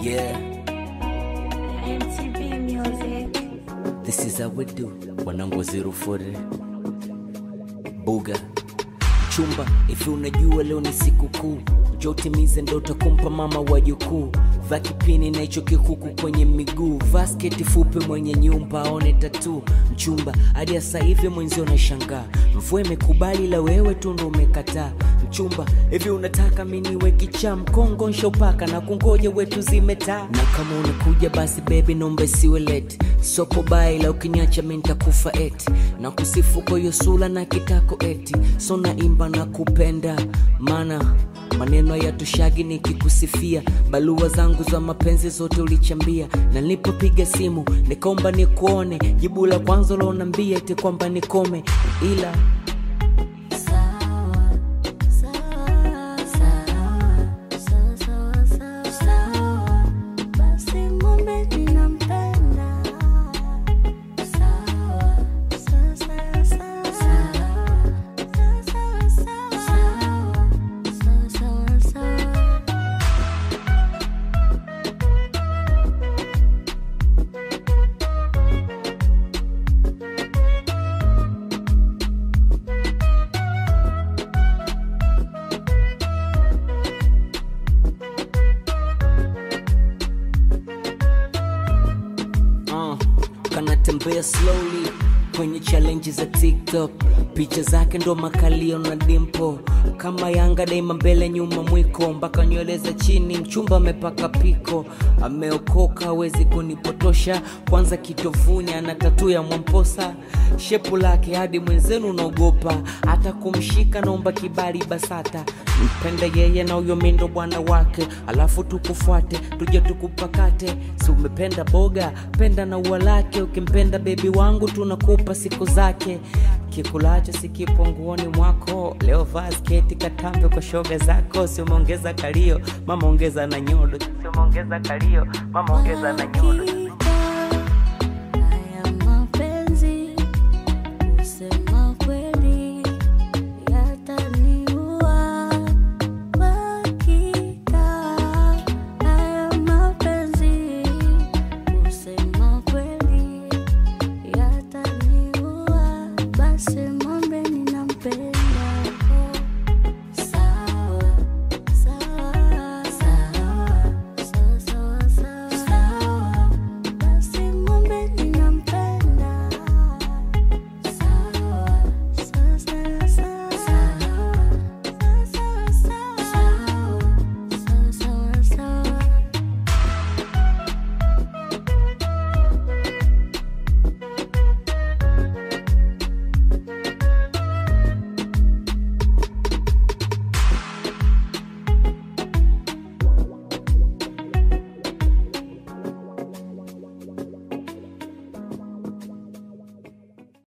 Yeah, MTV Music. this is how we do. Wanangu zero forty. Buga chumba, ifi unajua leo ni siku kuu, njoo utimize ndoto kumpa mama wajukuu. Vaa kipini na hicho kikuku kwenye miguu, vaa sketi fupi, mwenye nyumba aone tatu mchumba. Hadi sasa hivi mwenzio unashangaa, mvua imekubali la wewe tu ndo umekataa mchumba. Hivi unataka mimi niwe kichaa mkongo nshopaka na kungoja wetu zimetaa, na kama unakuja basi baby naomba siwe late, soko bai la ukiniacha mimi nitakufa eti na kusifu kwa hiyo sura na kitako eti so naimba na kupenda mana maneno yatushagi nikikusifia balua zangu za mapenzi zote ulichambia na nilipopiga simu nikaomba nikuone jibu la kwanza ulonambia eti kwamba nikome ila Sawa, sawa, sawa, sawa, sawa, sawa, sawa. Basi mwambie ninampenda. Sawa, sawa, sawa, sawa, sawa. Sawa, sawa, sawa, sawa, sawa, sawa. uh, kanatembea slowly kwenye challenge za tiktok picha zake ndo makalio na dimpo kama yanga daima mbele nyuma mwiko mpaka nywele za chini mchumba amepaka piko ameokoka hawezi kunipotosha kwanza kitovuni ana tatu ya mwamposa shepu lake hadi mwenzenu unaogopa hata kumshika naomba kibali basata mpende yeye na huyo mindo bwana wake alafu tukufuate tuje tukupakate si umependa boga penda na ua lake ukimpenda bebi wangu tunakupa siku zake kikulacho sikipo nguoni mwako leo vaa sketi katambe kwa shoga zako si umeongeza kalio mama ongeza na nyodo si umeongeza kalio mama ongeza na nyodo